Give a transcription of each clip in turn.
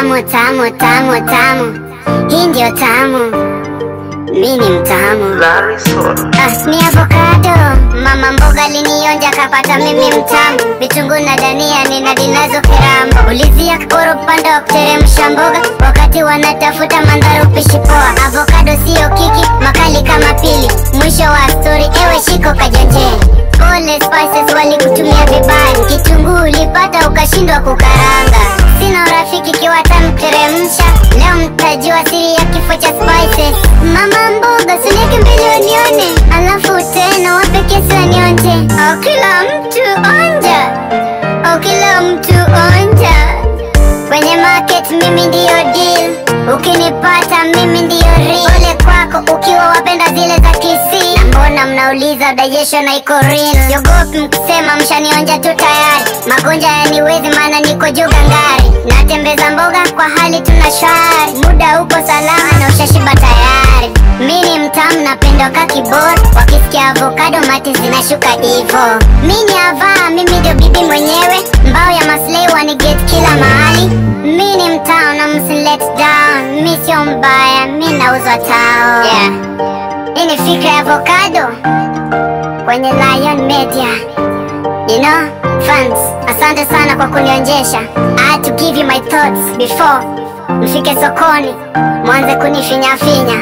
tamu tamu tamu tamu, hii ndio tamu, mi ni mtamu. Larry Soul. Ah, ni avocado mama mboga linionja kapata mimi mtamu vitunguu na dania nina dinazo kirambo ulizia kiporo panda wa kuteremsha mboga wakati wanatafuta mandhari upishi poa avocado siyo kiki makali kama pili mwisho wa stori ewe shiko kajanjeni pole spices walikutumia vibaya kitunguu ulipata ukashindwa kukaranga sina urafiki kiwatamteremsha leo mtajua siri ya kifo cha spices mama mboga suleke mbele wanione alafu tena wape kesi wanionje au kila mtu onja au kila mtu onja kwenye market mimi ndiyo deal ukinipata mimi ndiyo real ole kwako ukiwa wapenda zile za kisi na mbona mnauliza digestion na iko real siogopi mkisema mshanionja tu tayari magonjwa yaniwezi maana niko juu gangari natembeza mboga kwa hali tuna shwari muda uko salama na ushashiba tayari mi ni mtamu napendwa ka kibor wakisikia avocado mati zinashuka ivo mi ni avaa mimi ndio bibi mwenyewe mbao ya maslei waniget kila mahali mi ni mtao na msilet down mi sio mbaya mi nauzwa tao yeah. hii ni fikra ya avocado kwenye lion media you know fans asante sana kwa kunionjesha i had to give you my thoughts before mfike sokoni mwanze kunifinyafinya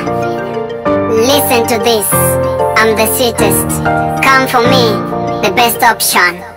listen to this i'm the sweetest come for me the best option